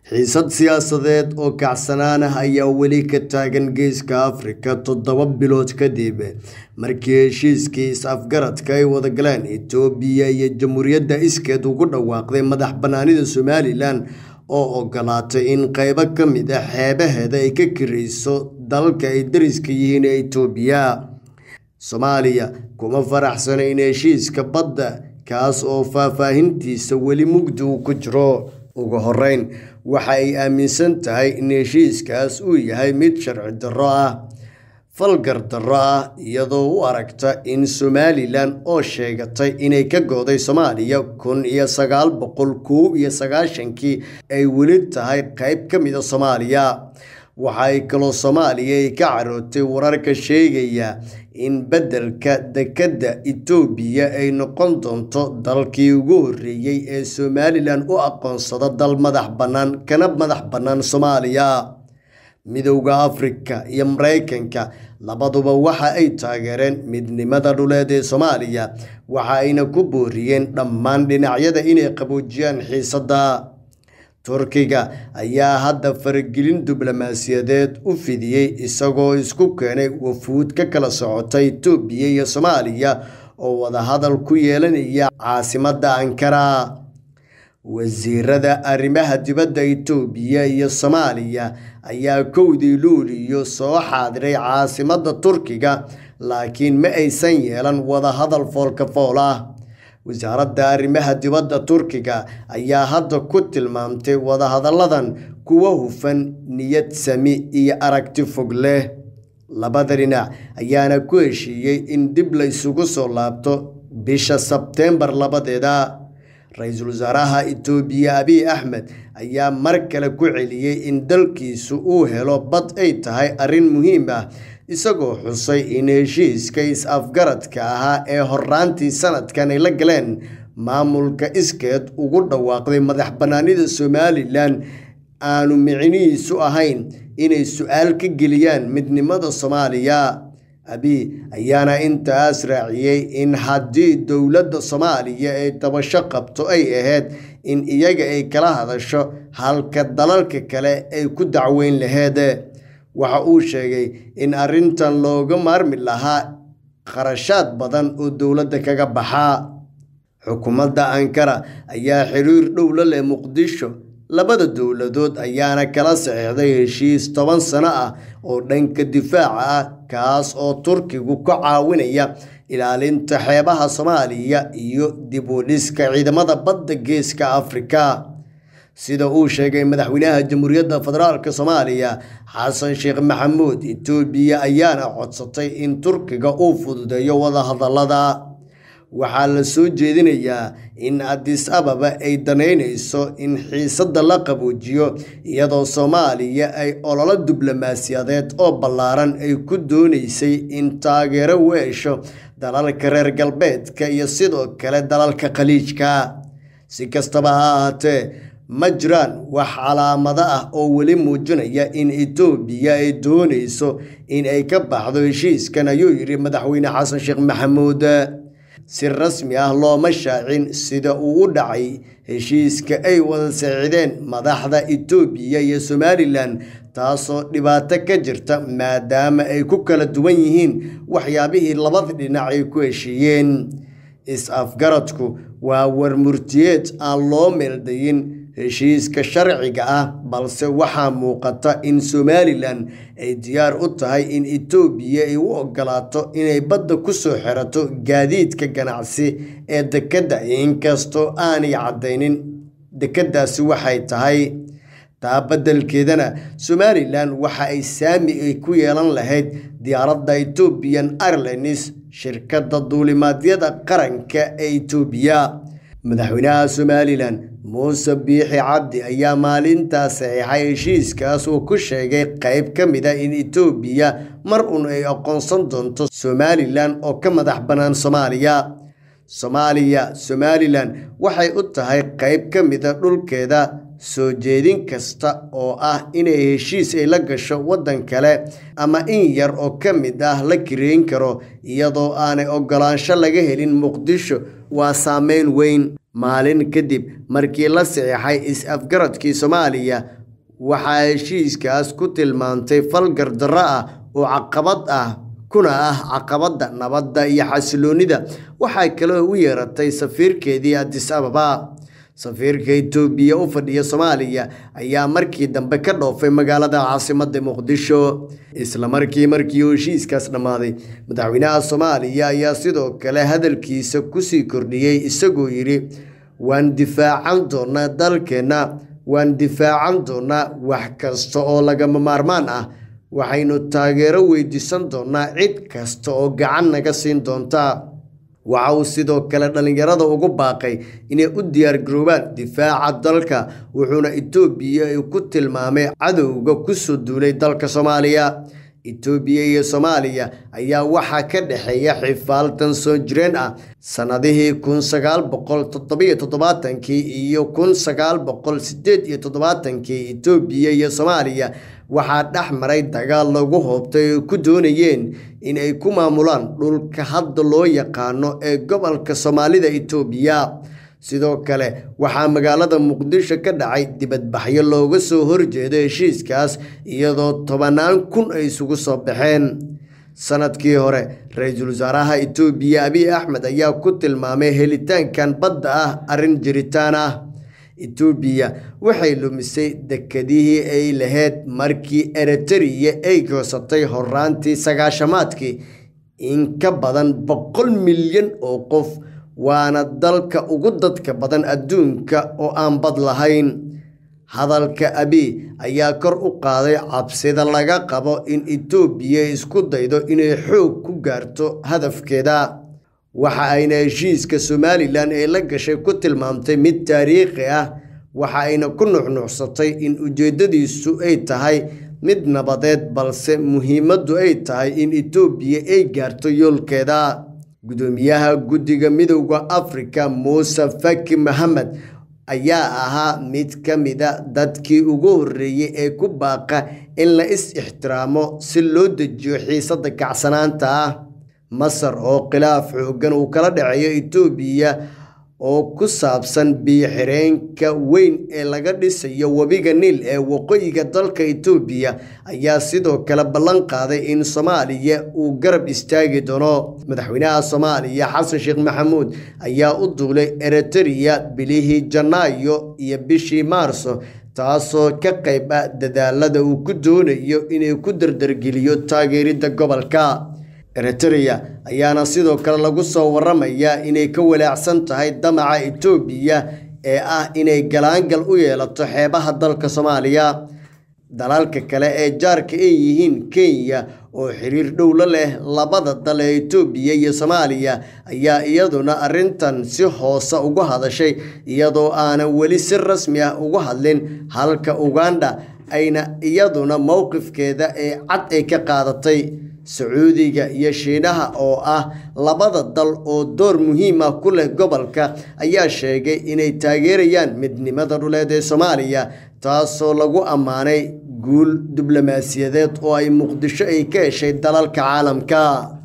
xiisad siyaasadeed oo kacsanaan ah ayaa weli ka taagan geeska afrika toddoba bilood kadib markii heshiiskii is-afgaradka ay wada galeen itoobiya iyo jamhuuriyadda iskeed ugu dhawaaqday madax bannaanida somalilan oo ogolaatay in qeybo ka mid ah xeebaheeda ay ka kirayso dalalka ay dariska yihiin ee itoobiya soomaaliya kuma faraxsana in heshiiska badda kaas oo faahfaahintiisa weli mugdi uu ku jiro ugu horeyn waxa ay aaminsan tahay in heshiiskaas uu yahay mid sharci darro ah falgar darro ah iyadoo u aragta in somalilan oo sheegatay inay ka gooday soomaaliya kun iyo sagaal boqol kow iyo sagaashankii ay weli tahay qeyb ka mida soomaaliya waxa ay kaloo soomaaliya ay ka carootay wararka sheegaya in beddelka dekedda itoobiya ay noqon doonto dalkii ugu horreeyey ee somalilan u aqoonsada dal madax bannaan kana madax bannaan soomaaliya midowda afrika iyo maraykanka labaduba waxa ay taageereen midnimada dhuleed ee soomaaliya waxa ayna ku booriyeen dhammaan dhinacyada inay qaboojiyaan xiisadda turkiga ayaa hadda faragelin diblomaasiyadeed u fidiyey isagoo isku keenay wafuud ka kala socota itoobiya iyo soomaaliya oo wadahadal ku yeelanaya caasimadda ankara wasiirada arrimaha dibadda itoobiya iyo soomaaliya ayaa kowdii luuliyo soo xaadiray caasimadda turkiga laakiin ma aysan yeelan wadahadal foolka fool ah wasaaradda arrimaha dibadda turkiga ayaa hadda ku tilmaamtay wadahadalladan kuwa hufan niyad sami iyo aragti fog leh labada dhinac ayaana ku heshiiyey in dib la isugu soo laabto bisha sebteembar labadeeda ra-iisul wasaaraha itoobiya abiy axmed ayaa mar kale ku celiyey in dalkiisu uu helo bad ay tahay arrin muhiim ah isagoo xusay in heshiiska is-afgaradka ahaa ee horaantii sanadkan ay la galeen maamulka iskeed ugu dhawaaqday madax bannaanida somalilan aanu micnihiisu ahayn inay su-aal ka geliyaan midnimada soomaaliya abiy ayaana intaas raaciyey in haddii dowladda soomaaliya ay dabasho qabto ay ahayd in iyaga ay kala hadasho halka dalalka kale ay ku dacweyn laheed waxa uu sheegay in arrintan looga maarmi lahaa kharashaad badan oo dowladda kaga baxaa xukuumadda ankara ayaa xiriir dhow la leh muqdisho labada dowladood ayaana kala saxiixday heshiis toban sano ah oo dhanka difaaca ah kaas oo turkigu ka caawinaya ilaalinta xeebaha soomaaliya iyo dib u dhiska ciidamada badda geeska afrika sida uu sheegay madaxweynaha jamhuuriyadda federaalk soomaaliya xasan sheekh maxamuud itoobiya ayaana codsatay in turkiga uu fududeeyo wadahadallada waxaa la soo jeedinayaa in adis ababa ay danaynayso in xiisadda la qaboojiyo iyadoo soomaaliya ay ololo diblomaasiyadeed oo ballaaran ay ku doonaysay in taageero u hesho dalalka reer galbeedka iyo sidoo kale dalalka khaliijka si kastaba ha ahaatee ma jiraan wax calaamado ah oo weli muujinaya in itoobiya ay doonayso in ay ka baxdo heshiiskan ayuu yidhi madaxweyne xasan sheekh maxamuud si rasmi ah looma shaacin sida uu u dhacay heshiiska ay wada saxiideen madaxda itoobiya iyo somalilan taasoo dhibaato ka jirta maadaama ay ku kala duwan yihiin waxyaabihii labada dhinac ay ku heshiiyeen is-afgaradku waa warmurtiyeed aan loo meeldayin heshiiska sharciga ah balse waxaa muuqata in somalilan ay diyaar u tahay in itoobiya ay u ogolaato inay badda ku soo xirato gaadiidka ganacsi ee dekedda inkastoo aanay caddaynin dekeddaasi waxay tahay taa beddelkeedana somalilan waxa ay saami ay ku yeelan lahayd diyaaradda ethoobiyan airlines shirkadda duulimaadyada qaranka ee itoobiya madaxweynaha somalilan muuse biixi cabdi ayaa maalintaas saxiixay heshiiskaas uu ku sheegay qeyb ka mid a in itoobiya mar uun ay aqoonsan doonto somalilan oo ka madax bannaan soomaaliya soomaaliya somalilan waxay u tahay qeyb ka mida dhulkeeda soo jeedin kasta oo ah inay heshiis ay la gasho waddan kale ama in yar oo ka mid ah la kireyn karo iyadoo aanay oggolaansho laga helin muqdisho waa saameyn weyn maalin kadib markii la saxiixay is-afgaradkii soomaaliya waxaa heshiiskaas ku tilmaantay fal gardarro ah oo caqabad ah kuna ah caqabadda nabadda iyo xasiloonida waxaa kaloo u yeeratay safiirkeedii adis ababa safiirka itoobiya u fadhiya soomaaliya ayaa markii dambe ka dhoofay magaalada caasimadda muqdisho isla markii markii uu heshiiskaas dhammaaday madaxweynaha soomaaliya ayaa sidoo kale hadalkiisa kusii kordhiyey isagoo yidhi waan difaacan doonaa dalkeenna waan difaacan doonaa wax kasta oo lagama maarmaan ah waxaynu taageero weydiisan doonaa cid kasta oo gacan naga siin doonta waxa uu sidoo kale dhallinyarada ugu baaqay inay u diyaargaroobaan difaaca dalka wuxuuna itoobiya ku tilmaamay cadowga kusoo duulay dalka soomaaliya itoobiya iyo soomaaliya ayaa waxaa ka dhexeeya xifaaltan soo jireen ah sannadihii kun sagaal boqol toddobiyo toddobaatankii iyo kun sagaal boqol sideed iyo toddobaatankii itoobiya iyo soomaaliya waxaa dhex maray dagaal lagu hoobtay ay ku doonayeen in ay ku maamulaan dhulka hadda loo yaqaano ee gobolka soomaalida itoobiya sidoo kale waxaa magaalada muqdisho ka dhacay dibadbaxyo looga soo horjeedo heshiiskaas iyadoo tobanaan kun ay isugu soo baxeen sanadkii hore ra-iisul wasaaraha itoobiya abiy axmed ayaa ku tilmaamay helitaankan badda ah arrin jiritaan ah itoobiya waxay lumisay dekedihii ay lahayd markii eritariya ay goosatay horaantii sagaashamaadkii in ka badan boqol milyan oo qof waana dalka ugu dadka badan adduunka oo aan bad lahayn hadalka abiy ayaa kor u qaaday cabsida laga qabo in itoobiya isku daydo inay xoog ku gaarto hadafkeeda waxa ayna heshiiska somalilan ee la gashay ku tilmaamtay mid taariikhi ah waxa ayna ku nuxnuxsatay in ujeeddadiisu ay tahay mid nabadeed balse muhiimaddu ay tahay in itoobiya ay gaarto yoolkeeda gudoomiyaha guddiga midowda afrika muuse faki maxamed ayaa ahaa mid ka mida dadkii ugu horreeyey ee ku baaqa in la is ixtiraamo si loo dejiyo xiisadda kacsanaanta ah masar oo khilaaf xooggan uu kala dhaceeyo itoobiya oo ku saabsan biyo-xireenka weyn ee laga dhisayo webiga niil ee waqooyiga dalka itoobiya ayaa sidoo kale ballan qaaday in soomaaliya uu garab istaagi doono madaxweynaha soomaaliya xasan sheekh maxamuud ayaa u duulay eritariya bilihii janaayo iyo bishii maarso taasoo ka qayb ah dadaalada uu ku doonayo inay ku dardargeliyo taageeridda gobolka eritrea ayaana sidoo kale lagu soo waramayaa inay ka walaacsan tahay damaca itoobiya ee ah inay galaangal u yeelato xeebaha dalka soomaaliya dalalka kale ee jaarka ay yihiin kenya oo xiriir dhow la leh labada dal ee itoobiya iyo soomaaliya ayaa iyaduna arrintan si hoose uga hadashay iyadoo aanan weli si rasmi ah uga hadlin halka uganda ayna iyaduna mowqifkeeda ee cad ay ka qaadatay sacuudiga iyo shiinaha oo ah labada dal oo door muhiim ah ku leh gobolka ayaa sheegay inay taageerayaan midnimada dhuleed ee soomaaliya taasoo lagu ammaanay guul diblomaasiyadeed oo ay muqdisho ay ka heshay dalalka caalamka